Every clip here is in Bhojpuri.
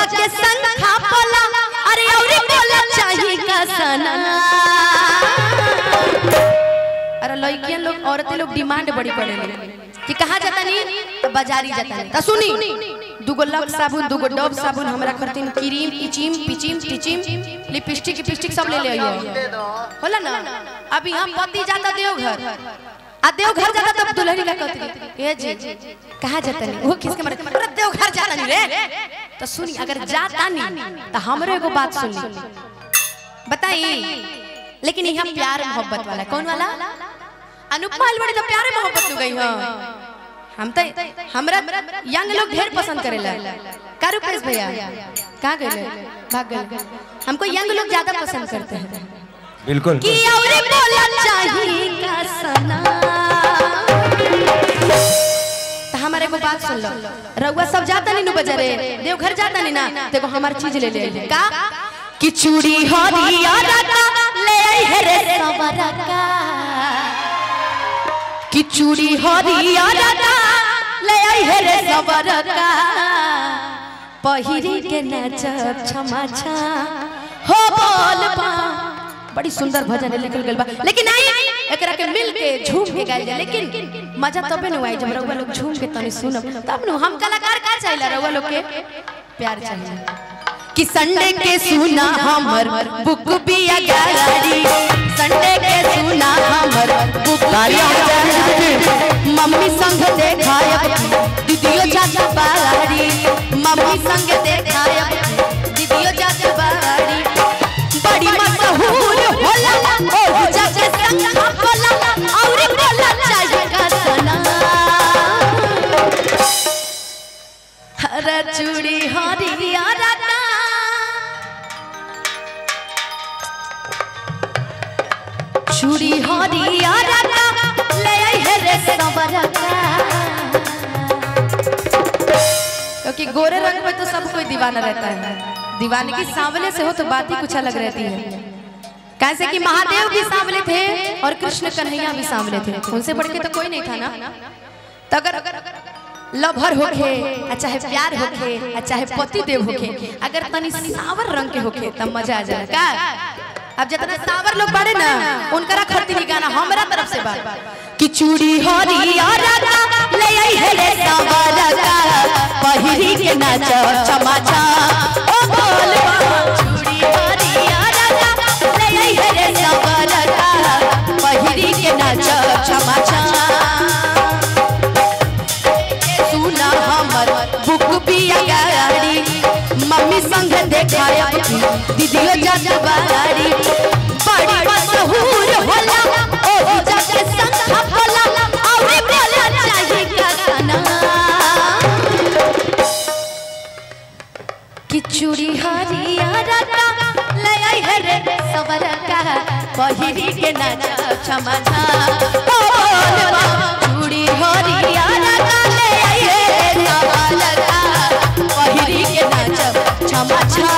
जाके संग खा पोला अरे औरी बोला चाही का सना अरे लड़कियन लोग औरतें लोग डिमांड बड़ी करेले कि कहाँ जाता नहीं तो बाजारी जाता नहीं तो सुनी दुगो लक साबुन दुगो डब साबुन हमरा खरतीन क्रीम इचिम पिचिम टिचिम लिपस्टिक लिपस्टिक सब ले ले आइयो होला ना अभी हम पति जाता देवघर आ देवघर जाता तब दुल्हन का कहती ए जी कहाँ जाता नहीं वो किसके मारे अरे देवघर जाता नहीं रे तो सुनी अगर जाता नहीं तो हमरे एगो बात सुन ली बताई लेकिन यहाँ प्यार मोहब्बत वाला कौन वाला अनुपमा अलवड़ी तो प्यारे मोहब्बत हो गई हां हम तो हमरा यंग लोग ढेर पसंद करेला का रुपेश भैया कहाँ गए भाग गए हमको यंग लोग ज्यादा पसंद करते हैं बिल्कुल कि औरे बोला चाहिए का सना तो हमारे को बात सुन लो रउआ सब जाता नहीं नु बजारे देवघर जाता नहीं ना देखो हमार चीज ले ले ले। का कि चूड़ी हरिया रका ले आई है रे सवरा का कि चूड़ी हरिया रका ले आई है रे सवरा का पहिरी के नचब क्षमा छा हो बोल बा बड़ी सुंदर भजन है लिखल गेल बा लेकिन आई एकरा के मिल के झूम के गाइल जाए लेकिन मजा तबे न आई जब रउआ लोग झूम के तनी सुनब तब न हम कलाकार का चाहिए रउआ लोग के प्यार चाहिए कि संडे के सुना हमर बुक बिया गाड़ी संडे के सुना हमर बुक बिया गाड़ी मम्मी संग देखायब दीदियो चाचा बाड़ी मम्मी संग देखायब दीदियो चाचा बाड़ी बड़ी मशहूर होला ओ चाचा संग होला और बोला चाहिए का सना हरा चूड़ी हरिया रका चूड़ी हरिया रका ले आई है रे सवरका क्योंकि गोरे रंग में तो सब कोई दीवाना रहता है दीवाने की सांवले से हो तो बात ही कुछ अलग रहती है कैसे कि महादेव भी सांवले थे और कृष्ण कन्हैया भी सांवले थे उनसे बढ़ के तो कोई नहीं था ना तो अगर लभर होखे आ चाहे प्यार होखे आ चाहे पति देव होखे अगर तनी सावर रंग के होखे तब मजा आ जाए का अब जितना सावर लोग बाड़े ना उनकरा खरती नहीं गाना हमरा तरफ से बात कि चूड़ी हरिया रका ले आई है रे सावर का पहिरी के नाच चमा चा ओ बोल चूड़ी हरिया रका ले आई है रे सावर का पहिरी के नाच चमा चा सुना हमर बुक पिया गाड़ी मम्मी संग देखाया दीदियो जात बाड़ी बड़ी मशहूर होला ओ जाके संग होला और बोला चाहिए का गाना कि चूड़ी हरिया रका ले आई है रे सवरा का पहिरी के नाच क्षमा छा ओ बोलवा चूड़ी हरिया रका ले आई है रे सवरा का पहिरी के नाच क्षमा छा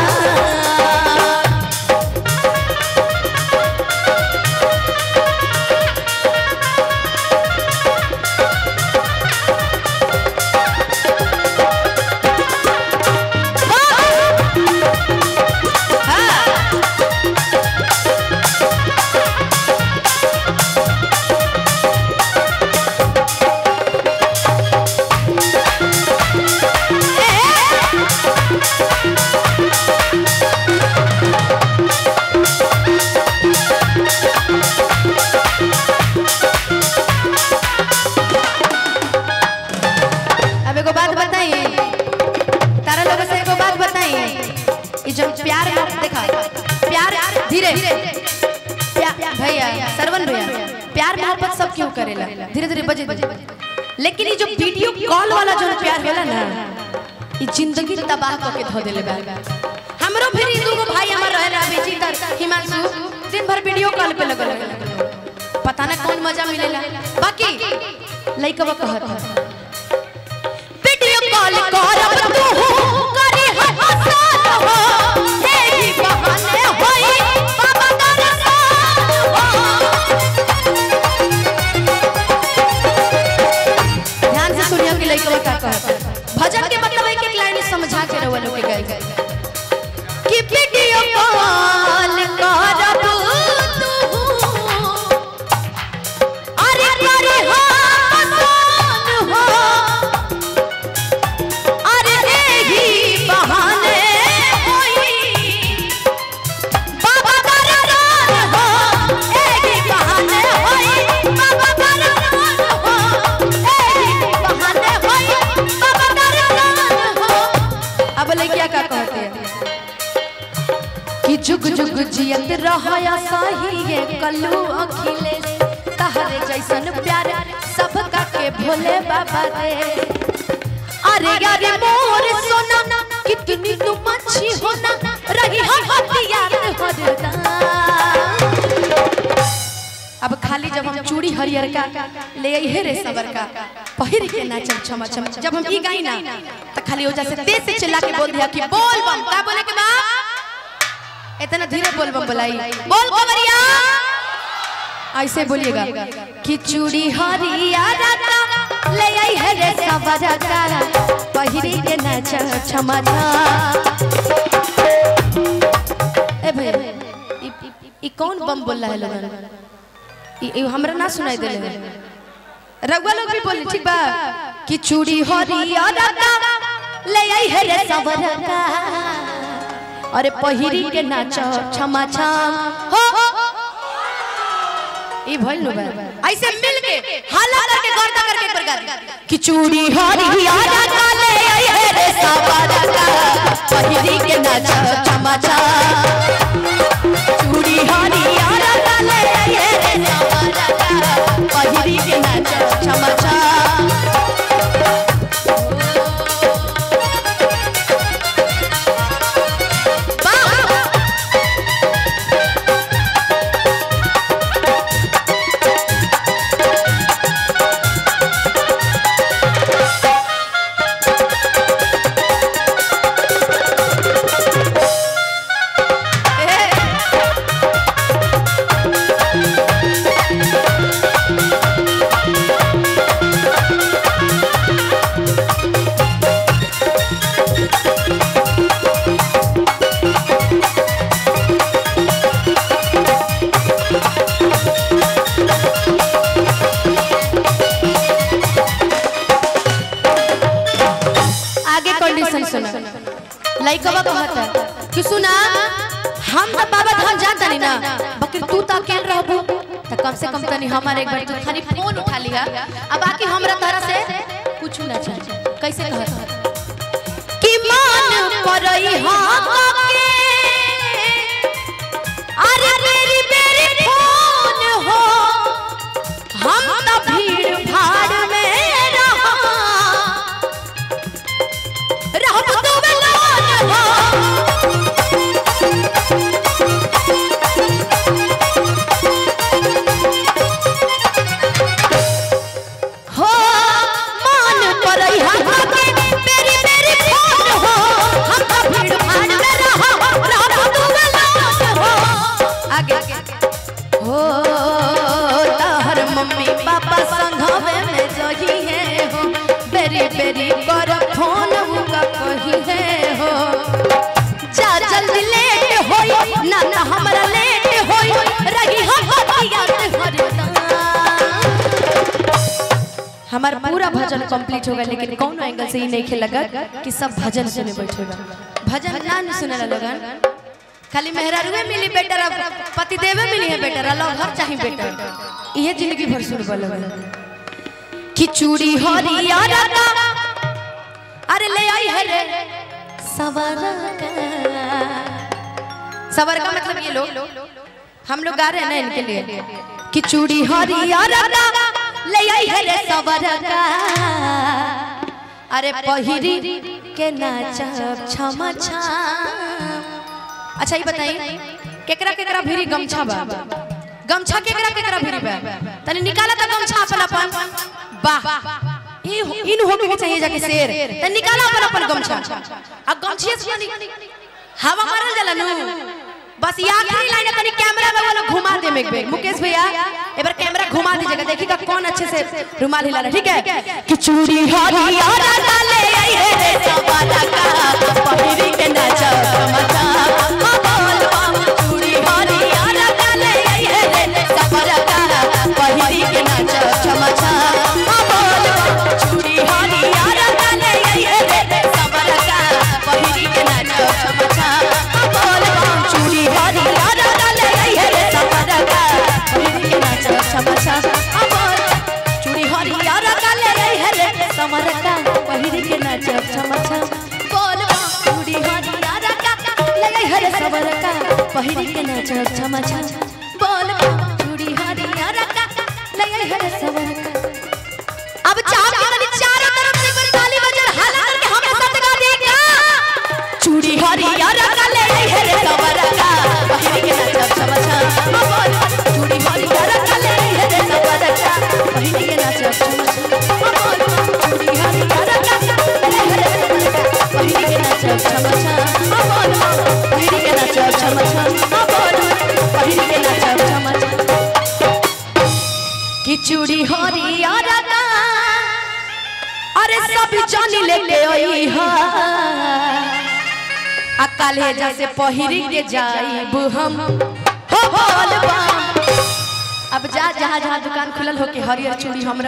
अब एगो बात बताई तारा लोग से एगो बात बताई ई जब प्यार में देखा प्यार धीरे प्या- भैया सरवन भैया प्यार मोहब्बत सब क्यों करेला धीरे धीरे बजे बजे लेकिन ये जो वीडियो कॉल वाला जो प्यार होला ना ई जिंदगी तबाह करके धो देले बा हमरो फिर ई दूगो भाई हमर रहेला विचितर हिमांशु दिन भर वीडियो कॉल पे लगल लगल पता ना कौन मजा मिलेला बाकी लइकवा कहत है वीडियो कॉल करब तू करे हसन हो तेरी बहाने होई बाबा दरसान हो ध्यान से सुनियो कि लइकवा का कहत है। भजन के मतलब एक एक लाइन समझा के रहो लोग के गाई गए कि वीडियो कॉल करब तू अरे करे हम कौन हो अरे एही बहाने होई बाबा बरदान हो एही बहाने होई बाबा बरदान हो एही बहाने होई बाबा बरदान हो अब लड़किया का कहते हैं कि जुग जुग जियत रहया सही ये कल्लू अखिलेश तहरे जैसन प्यार सबका के भोले बाबा दे अरे यारे मोर सोना कितनी तुम अच्छी होना रही हो हथियार हरदम अब खाली जब हम चूड़ी हरियर का ले आई है रे सबर का पहिर के नाचम छमा छम जब हम ई गाई ना तो खाली हो से तेज से चिल्ला के बोल दिया कि बोल बम का बोले के बा इतना धीरे बोल बम बुलाई बोल कवरिया ऐसे बोलिएगा कि चूड़ी हरिया राता ले आई है रे सबर का पहिरी के नाच छमा ए भैया ई- ई- ई कौन बम बोल रहा है लोगन ई- ई हमरा ना सुनाई दे रघुआ लोग भी बोले ठीक बा कि चूड़ी हरिया राता ले आई है रे सबर का अरे पहिरी के नाच छमा छम हो ई भइल नु बा ऐसे मिल के हाला करके गर्दा करके एक बार गा कि चूड़ी हरिया राता ले आई है रे सबर का पहिरी के नाच छमा छम चूड़ी हरिया राता ले आई है रे सबर का पहिरी के नाच छमा छम आगे कंडीशन सुना लइकवा कहता कि सुना हम तो बाबा धाम जाता नहीं ना बकर तू तो अकेले रहबू तो कम से कम तनी हमारे एक बार तू खाली फोन उठा लिया अब बाकी हमरा तरह से कुछ ना चाहिए कैसे कहता कि मान परई हां के अरे मेरी मेरी फोन हो हम तो भीड़ भाड़ में रहा रहब तो बेलान हो हो मान परई हम के मेरी मेरी फोन हो हम तो भीड़ भाड़ में रहा रहब तो बेलान हो आगे हो तहर मम्मी पापा संघवे में जही है हो बेरी बेरी कर फोन उका कही है हो जा जल्दी लेट होई ना ना हमरा लेट होई रही हम हथियार हरदम हमार पूरा भजन कंप्लीट हो गया लेकिन कौन एंगल से ही नहीं खेल लगा कि सब भजन सुने बैठे बा भजन ना नहीं सुने ला लगन खाली मेहरारुए मिली बेटर अब पति देवे मिली है बेटर अल्लाह घर चाही बेटर ये जिंदगी भर सुन बल कि चूड़ी हरिया राता अरे ले आई है रे सवर सवर का मतलब ये लोग हम लोग गा रहे हैं ना इनके लिए कि चूड़ी हरिया राता ले आई है रे सवर का अरे पहिरी के नाचब छमा छम अच्छा ये बताइए केकरा केकरा भिरी गमछा बा गमछा केकरा केकरा भिरी बा तने निकाला था गमछा अपन अपन वाह ई इन होने के चाहिए जाके शेर तने निकाला अपन अपन गमछा अब गमछिए से नहीं हवा मारल जाला नु बस ये आखिरी लाइन है तनी कैमरा में वाला घुमा दे एक बेर मुकेश भैया एक बार कैमरा घुमा दीजिएगा देखिएगा कौन अच्छे से रुमाल हिला रहा है ठीक है कि चूड़ी हरिया डाले आई है रे सवारा का पहिरी के सबर का पहिरी के नाचब छमा छम बोल चूड़ी हरियर का ले आई हरे सबर का अब चाप के तनी चारों तरफ से कोई ताली बजर हाला करके हमरे साथ गा देगा चूड़ी हरियर का ले आई हरे सबर का पहिरी के नाचब छमा छम बोल चूड़ी हरियर का ले आई हरे सबर का पहिरी के नाचब छमा छम बोल चूड़ी हरियर का ले आई हरे सबर का पहिरी के नाचब छमा छम बोल पहिरी के नाचब छमा छम बोल पहिरी के नाचब छमा छम कि चूड़ी हरियर का अरे सब जानी लेके आई हा आ काले जैसे पहिरी के जाइब हम हो बोलबा अब जा जहाँ जहाँ दुकान खुलल हो के हरियर चूड़ी हमरा